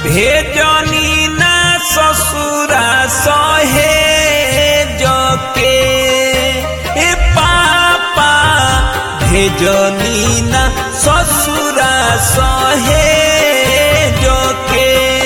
भेजनी ना ससुरा सहे जके ए पापा भेजनी ना ससुरा सहे जके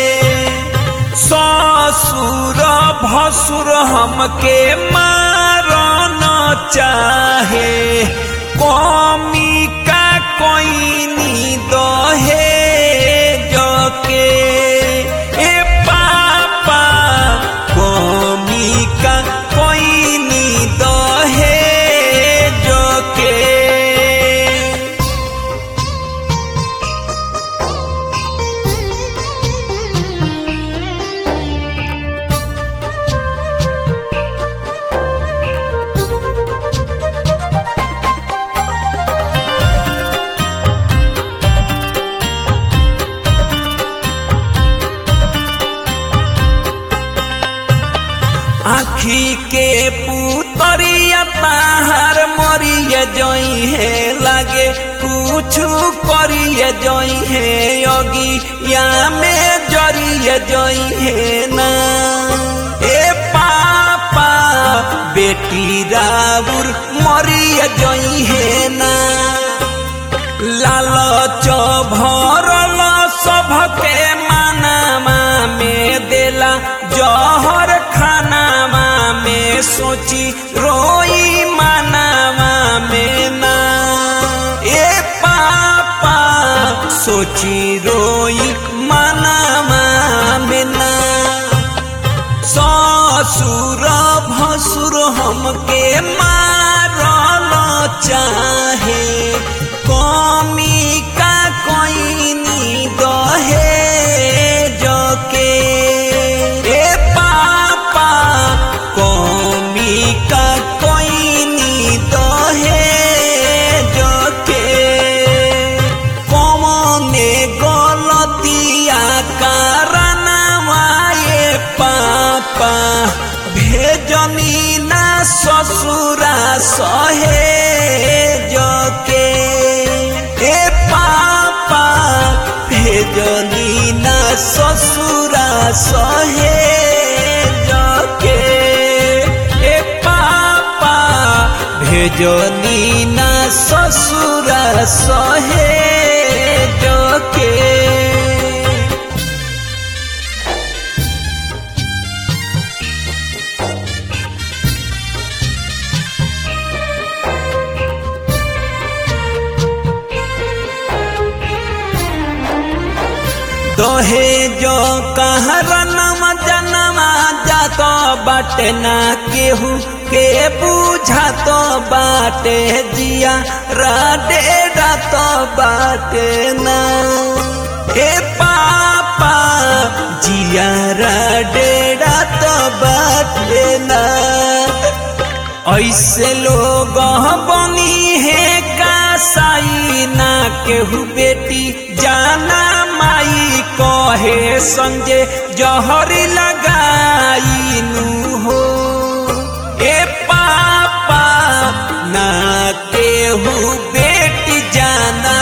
ससुर भसुर हमके मारन चाहे कमी का कोई नी दहे जके ए पापा कमी का कोई नी दहे जके आखी के पुतरिया ताहार मरिए जई है लागे कुछ करिए जई है योगी या में जरिए जई है ना ए पापा बेटी राउर मरिए जई है ना लालच भरल सबके मानामा में देला जहर खानामा में सोची रोई मानामा में ना ए पापा सोची रोई मानामा में ना ससुर भसुर हमके मारल चाहे कमी का कोई नी दहे जके ए पापा कमी का कोई नी दहे जके कमने गलतिया कारनामाए पापा भेजनी ना ससुरा सहे जके ए पापा भेजनी ना ससुरा सहे जके ए पापा भेजनी ना ससुरा सहे जके दहे जो कहरनम जनमा जात बाटे ना केहू के बुझात बाटे जिया राडे रात बाटे ना हे पापा जिया राडे रात बाटे ना ऐसे लोग बनी है कासाई ना केहू बेटी जाना माई कहे संजे जहरी लगाई नु हो ए पापा ना केहू बेटी जाना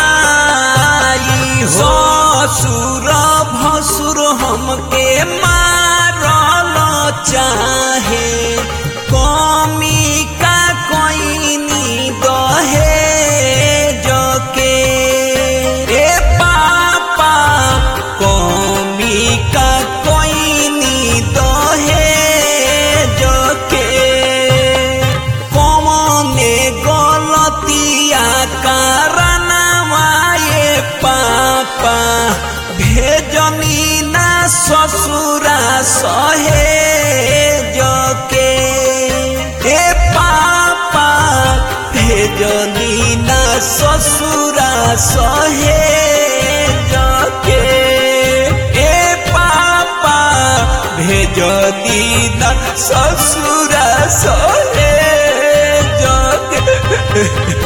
माई हो ससुर भसुर हमके मारल चाहे कमी का कोई नी दहे जके ए पापा कमी का कोई नी दहे जके कमने गलतिया कारनामाए पापा भेजनी ना ससुरा सहे जके ए पापा भेजनी ना ससुरा सहे जके ए पापा भेजनी ना ससुरा सहे जके